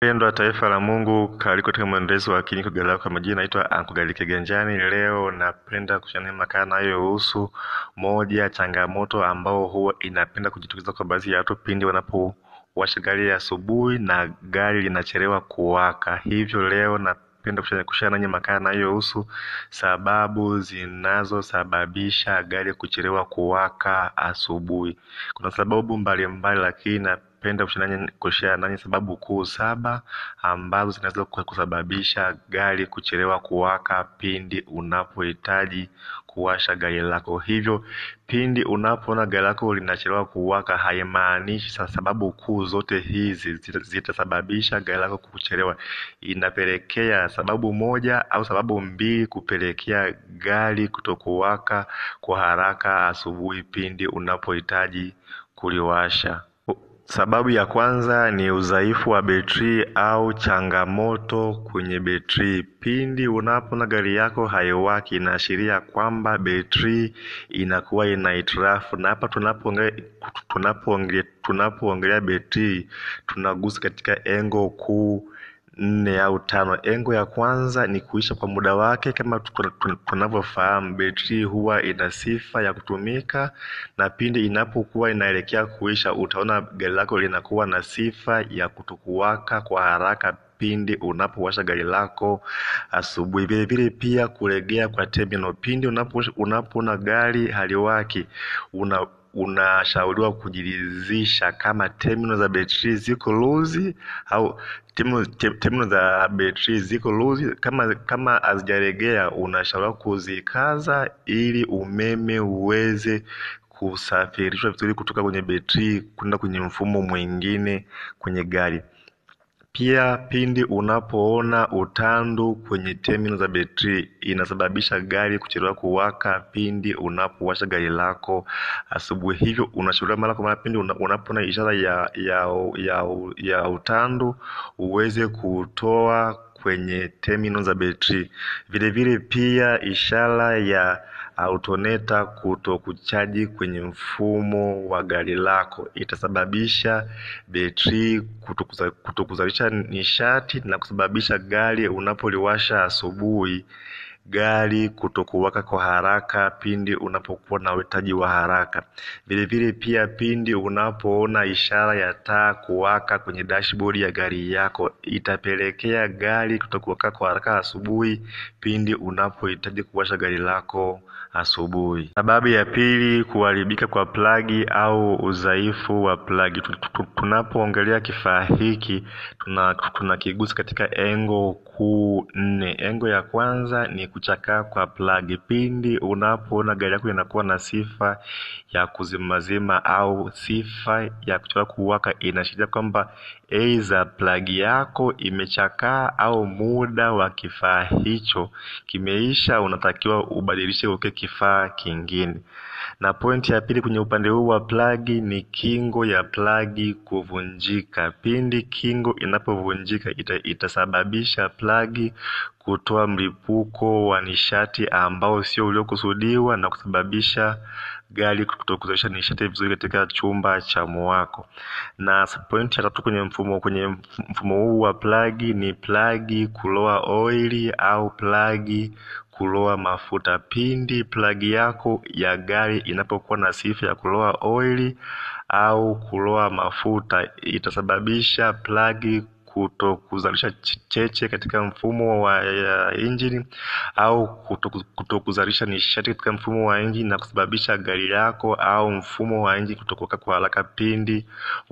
Wapendwa taifa la Mungu, karibu katika mwendelezo wa Kiniko Gari Lako. Kwa majina naitwa Anko Gari Kiganjani. Leo napenda kushana makala inayohusu moja ya changamoto ambao huwa inapenda kujitokeza kwa baadhi ya watu pindi wanapowasha gari asubuhi na gari linachelewa kuwaka. Hivyo leo napenda kushana nanyi makala inayohusu sababu zinazosababisha gari kuchelewa kuwaka asubuhi. Kuna sababu mbalimbali, lakini napenda kushare nanyi sababu kuu saba ambazo zinaweza kusababisha gari kuchelewa kuwaka pindi unapohitaji kuwasha gari lako. Hivyo pindi unapoona gari lako linachelewa kuwaka, haimaanishi sababu kuu zote hizi zitasababisha gari lako kuchelewa. Inapelekea sababu moja au sababu mbili kupelekea gari kutokuwaka kwa haraka asubuhi pindi unapohitaji kuliwasha. Sababu ya kwanza ni udhaifu wa betri au changamoto kwenye betri. Pindi unapoona gari yako haiwaki, inaashiria kwamba betri inakuwa ina hitilafu, na hapa tunapoongelea tunapoongelea betri tunagusa katika engo kuu nne au tano. Engo ya kwanza ni kuisha kwa muda wake. Kama tunavyofahamu, betri huwa ina sifa ya kutumika, na pindi inapokuwa inaelekea kuisha, utaona gari lako linakuwa na sifa ya kutokuwaka kwa haraka pindi unapowasha gari lako asubuhi. Vile vile pia kulegea kwa terminal, pindi unapoona gari haliwaki una unashauriwa kujiridhisha kama terminal za betri ziko loose au terminal za betri ziko loose. Kama kama hazijalegea, unashauriwa kuzikaza ili umeme uweze kusafirishwa vizuri kutoka kwenye betri kwenda kwenye mfumo mwingine kwenye gari. Pia pindi unapoona utandu kwenye terminal za betri inasababisha gari kuchelewa kuwaka pindi unapowasha gari lako asubuhi. Hivyo unashauriwa mara kwa mara pindi unapoona ishara ya, ya, ya, ya utandu uweze kutoa kwenye terminal za betri. Vile vile pia ishara ya autoneta kuto kuchaji kwenye mfumo wa gari lako itasababisha betri kuto kuzalisha nishati na kusababisha gari unapoliwasha asubuhi gari kutokuwaka kwa haraka pindi unapokuwa na uhitaji wa haraka. Vile vile pia pindi unapoona ishara ya taa kuwaka kwenye dashboard ya gari yako itapelekea gari kutokuwaka kwa haraka asubuhi pindi unapohitaji kuwasha gari lako asubuhi. Sababu ya pili, kuharibika kwa plagi au udhaifu wa plagi. Tunapoongelea kifaa hiki tunakigusa katika engo kuu nne. Engo ya kwanza ni kuchakaa kwa plagi. Pindi unapoona gari yako inakuwa na sifa ya kuzimazima au sifa ya kuchelewa kuwaka, inaashiria kwamba aidha plagi yako imechakaa au muda wa kifaa hicho kimeisha, unatakiwa ubadilishe uweke kifaa kingine. Na pointi ya pili kwenye upande huu wa plagi ni kingo ya plagi kuvunjika. Pindi kingo inapovunjika ita, itasababisha plagi kutoa mlipuko wa nishati ambao sio uliokusudiwa na kusababisha gari kutokuzalisha nishati vizuri katika chumba cha mwako. Na pointi ya tatu kwenye mfumo kwenye mfumo huu wa plagi ni plagi kuloa oili au plagi kuloa mafuta. Pindi plagi yako ya gari inapokuwa na sifa ya kuloa oili au kuloa mafuta itasababisha plagi kuto kuzalisha cheche katika mfumo wa injini au kuto kuzalisha nishati katika mfumo wa injini na kusababisha gari lako au mfumo wa injini kutokuwaka kwa haraka pindi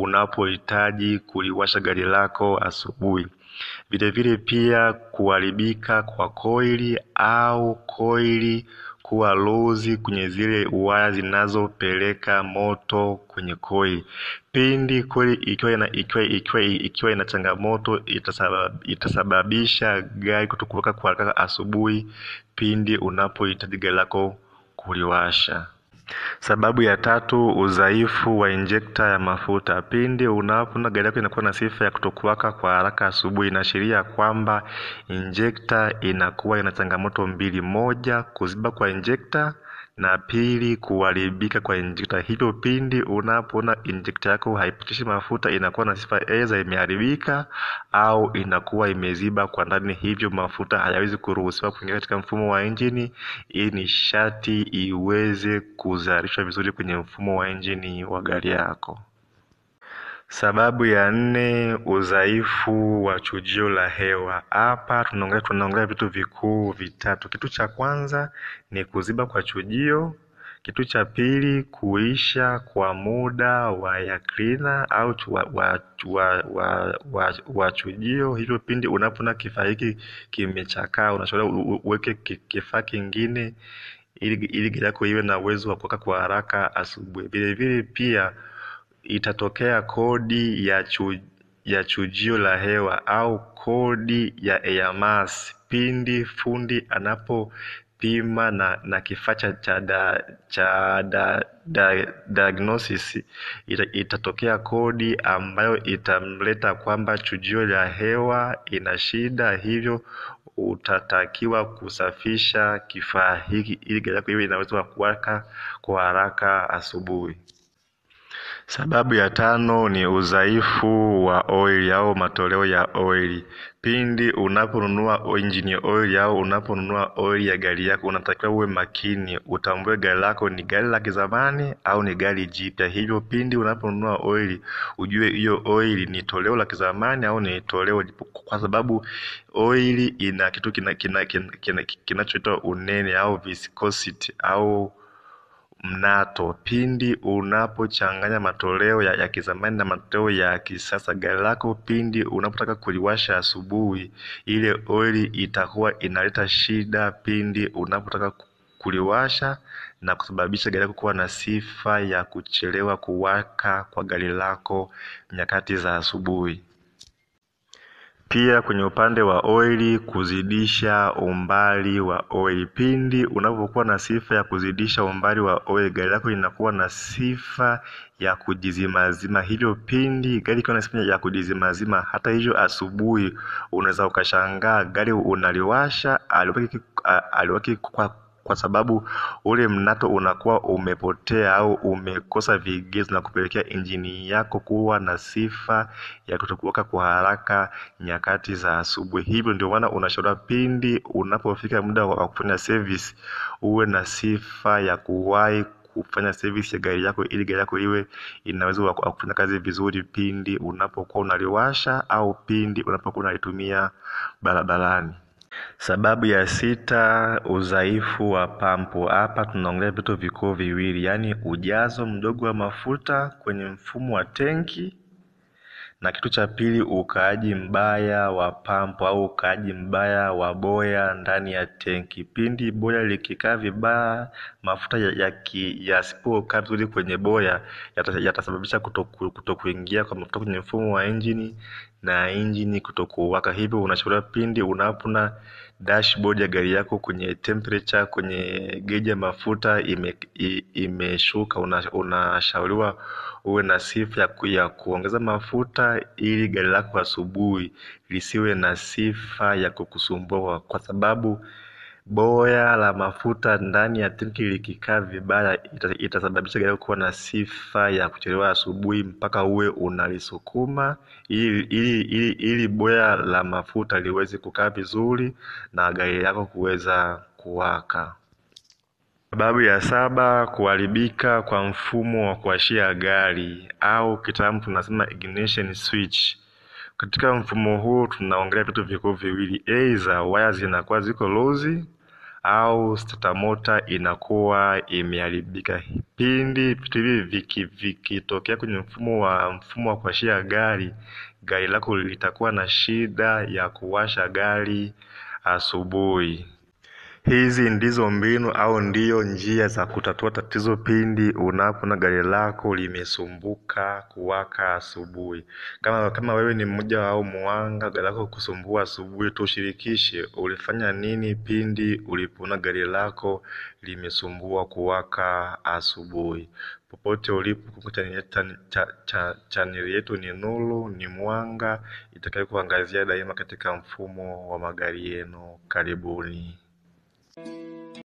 unapohitaji kuliwasha gari lako asubuhi. Vile vile pia kuharibika kwa koili au koili kuwa lozi kwenye zile waya zinazopeleka moto kwenye koili. Pindi koili ikiwa ina, ikiwa, ikiwa, ikiwa ina changamoto itasabab, itasababisha gari kutokuwaka kwa haraka asubuhi pindi unapohitaji gari lako kuliwasha. Sababu ya tatu, udhaifu wa injekta ya mafuta. Pindi unapoona gari yako inakuwa na sifa ya kutokuwaka kwa haraka asubuhi, inaashiria kwamba injekta inakuwa ina changamoto mbili: moja, kuziba kwa injekta na pili kuharibika kwa injekta. Hivyo pindi unapoona injekta yako haipitishi mafuta, inakuwa na sifa aidha imeharibika au inakuwa imeziba kwa ndani, hivyo mafuta hayawezi kuruhusiwa kuingia katika mfumo wa injini ili nishati iweze kuzalishwa vizuri kwenye mfumo wa injini wa gari yako. Sababu ya nne, udhaifu wa chujio la hewa. Hapa tunaongelea tunaongelea vitu vikuu vitatu. Kitu cha kwanza ni kuziba kwa chujio. Kitu cha pili kuisha kwa muda wa ya cleaner au wa, wa, wa, wa, wa, wa chujio. Hivyo pindi unapoona kifaa hiki kimechakaa, unashauriwa uweke kifaa kingine ili ili gari yako iwe na uwezo wa kuwaka kwa haraka asubuhi. Vile vile pia itatokea kodi ya chu, ya chujio la hewa au kodi ya air mass pindi fundi anapopima na, na kifaa cha cha da, cha da, da, diagnosis ita, itatokea kodi ambayo itamleta kwamba chujio la hewa ina shida, hivyo utatakiwa kusafisha kifaa hiki ili gari yako iwe inaweza kuwaka kwa haraka asubuhi. Sababu ya tano ni udhaifu wa oili au matoleo ya oili. Pindi unaponunua engine oil au unaponunua oili ya gari yako, unatakiwa uwe makini, utambue gari lako ni gari la kizamani au ni gari jipya. Hivyo pindi unaponunua oili, ujue hiyo oili ni toleo la kizamani au ni toleo, kwa sababu oili ina kitu kinachoitwa kina, kina, kina, kina unene au viscosity au mnato. Pindi unapochanganya matoleo ya, ya kizamani na matoleo ya kisasa, gari lako pindi unapotaka kuliwasha asubuhi, ile oili itakuwa inaleta shida pindi unapotaka kuliwasha na kusababisha gari lako kuwa na sifa ya kuchelewa kuwaka kwa gari lako nyakati za asubuhi. Pia kwenye upande wa oili, kuzidisha umbali wa oili. Pindi unapokuwa na sifa ya kuzidisha umbali wa oili, gari lako linakuwa na sifa ya kujizimazima. Hivyo pindi gari ikiwa na sifa ya kujizimazima, hata hivyo asubuhi unaweza ukashangaa gari unaliwasha aliwaki, aliwaki kwa kwa sababu ule mnato unakuwa umepotea au umekosa vigezo na kupelekea injini yako kuwa na sifa ya kutokuwaka kwa haraka nyakati za asubuhi. Hivyo ndio maana unashauriwa pindi unapofika muda wa kufanya service uwe na sifa ya kuwahi kufanya service ya gari yako ili gari yako iwe inaweza kufanya kazi vizuri pindi unapokuwa unaliwasha au pindi unapokuwa unalitumia barabarani. Sababu ya sita, udhaifu wa pampu. Hapa tunaongelea vitu vikuu viwili, yaani ujazo mdogo wa mafuta kwenye mfumo wa tenki, na kitu cha pili, ukaaji mbaya wa pampu au ukaaji mbaya wa boya ndani ya tenki. Pindi boya likikaa vibaya, mafuta yasipokaa vizuri kwenye boya yatasababisha kuto kuingia kwa mafuta kwenye mfumo wa injini na injini kutokuwaka. Hivyo unashauriwa pindi unapona dashboard ya gari yako kwenye temperature, kwenye geji ya mafuta imeshuka, ime unashauriwa uwe na sifa ya, ku, ya kuongeza mafuta ili gari lako asubuhi lisiwe na sifa ya kukusumbua, kwa sababu boya la mafuta ndani ya tenki likikaa vibaya itasababisha gari kuwa na sifa ya kuchelewa asubuhi mpaka uwe unalisukuma ili, ili, ili, ili boya la mafuta liweze kukaa vizuri na gari lako kuweza kuwaka. Sababu ya saba, kuharibika kwa mfumo wa kuwashia gari au kitaalamu tunasema ignition switch. Katika mfumo huu tunaongelea vitu vikuu viwili, aidha waya zinakuwa ziko lozi au starter motor inakuwa imeharibika. Pindi vitu hivi vikitokea viki kwenye mfumo wa mfumo wa kuwashia gari, gari lako litakuwa na shida ya kuwasha gari asubuhi. Hizi ndizo mbinu au ndiyo njia za kutatua tatizo pindi unapoona gari lako limesumbuka kuwaka asubuhi. Kama kama wewe ni mmoja au muwanga gari lako kusumbua asubuhi, tushirikishe ulifanya nini pindi ulipoona gari lako limesumbua kuwaka asubuhi. Popote ulipo, chaneli yetu ni Nuru ni Mwanga itakayo kuangazia daima katika mfumo wa magari yenu. Karibuni.